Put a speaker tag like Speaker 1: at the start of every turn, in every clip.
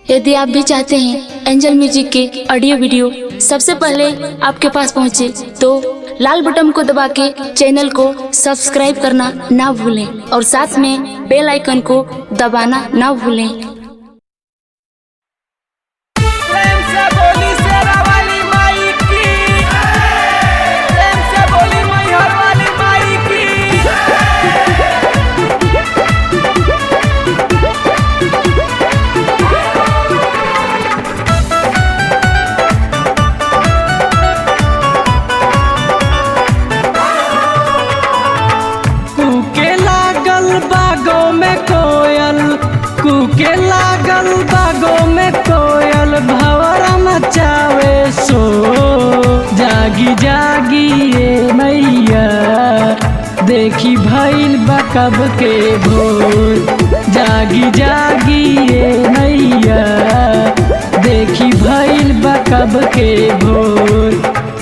Speaker 1: यदि आप भी चाहते हैं एंजल म्यूजिक के ऑडियो वीडियो सबसे पहले आपके पास पहुंचे तो लाल बटन को दबा के चैनल को सब्सक्राइब करना ना भूलें और साथ में बेल आइकन को दबाना ना भूलें
Speaker 2: प्रेम से बोली शेरा वाली माई की प्रेम से बोली मैहर वाली माई की कूके लागल बागों में कोयल कूके लागल बागों में कोयल भवरा मचावे सो जागी जागी ये मैया देखी भइल बकब के भोर जागी जागी ये मैया देखी भइल बकब के भोर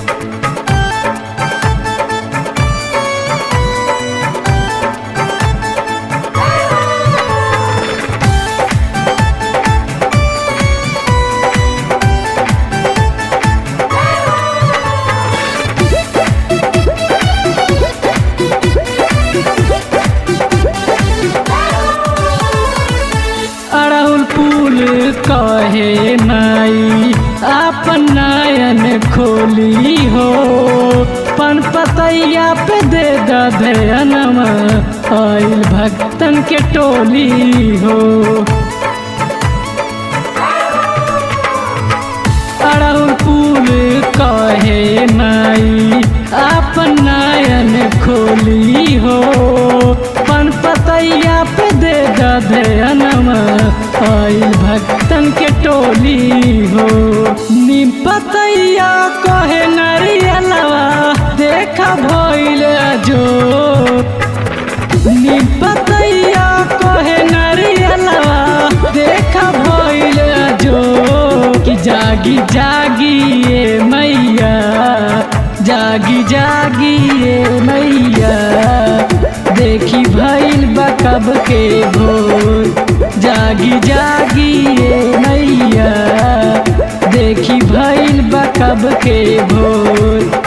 Speaker 2: अड़हुल फूल कहे माई आपन नयन खोली हो पन पतैया पे दे दधयनमा आइल भक्तन के टोली हो अड़हुल फूल कहे माई आपन नयन खोली हो पन पतैया पे दे दधयनमा आइल भक्तन के टोली हो नीम पतैया कहे नरियलवा देखा भइल जो नीम पतैया कहे नरियलवा देखा भइल जो कि जागी जागी ये मैया जागी जागी ये मैया देखी भइल बकब के भोर जागी जागी ये मैया देखी भइल बकब के भोर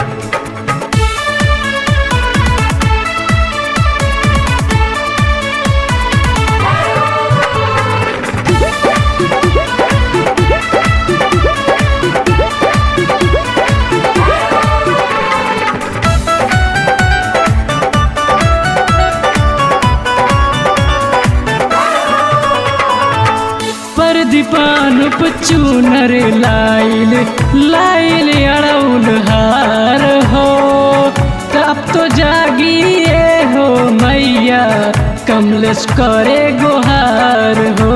Speaker 2: पर दीपान चूनर लाइल लाइल अड़ौल हार हो तब तो जागिए हो मैया कमलेश करे गुहार हो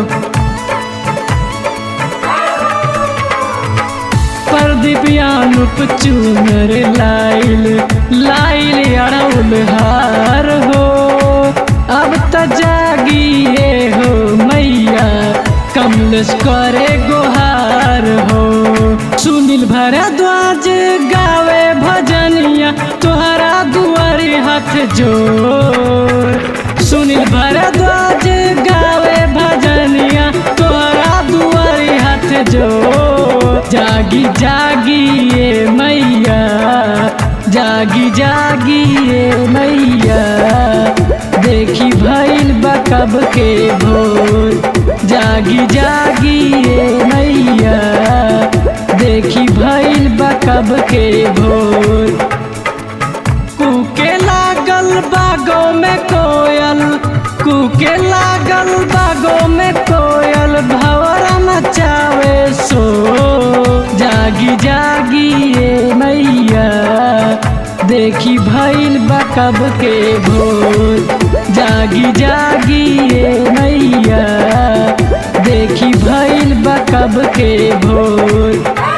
Speaker 2: पर दिव्यानुप चूनर लाइल लाइल अड़ौल हार हो अब त जागिए हो मैया कमलेश करे गुहार हो सुनील भरद्वाज गावे भजनिया तोहरा दुआरी हाथ जोर सुनील भरद्वाज गावे भजनिया तोहरा दुआरी हाथ जोर जागी जागी ये मैया जागी जागी ये मैया देखी भइल बकब के भोर जागी जागी ये मैया देखी भइल बकब के भोर कूके लागल बागों में कोयल कूके लागल बागों में कोयल भवरा मचावे सो जागी जागी ये मैया देखी भइल बकब के भोर जागी जागी ये मैया देखी भइल बकब के भोर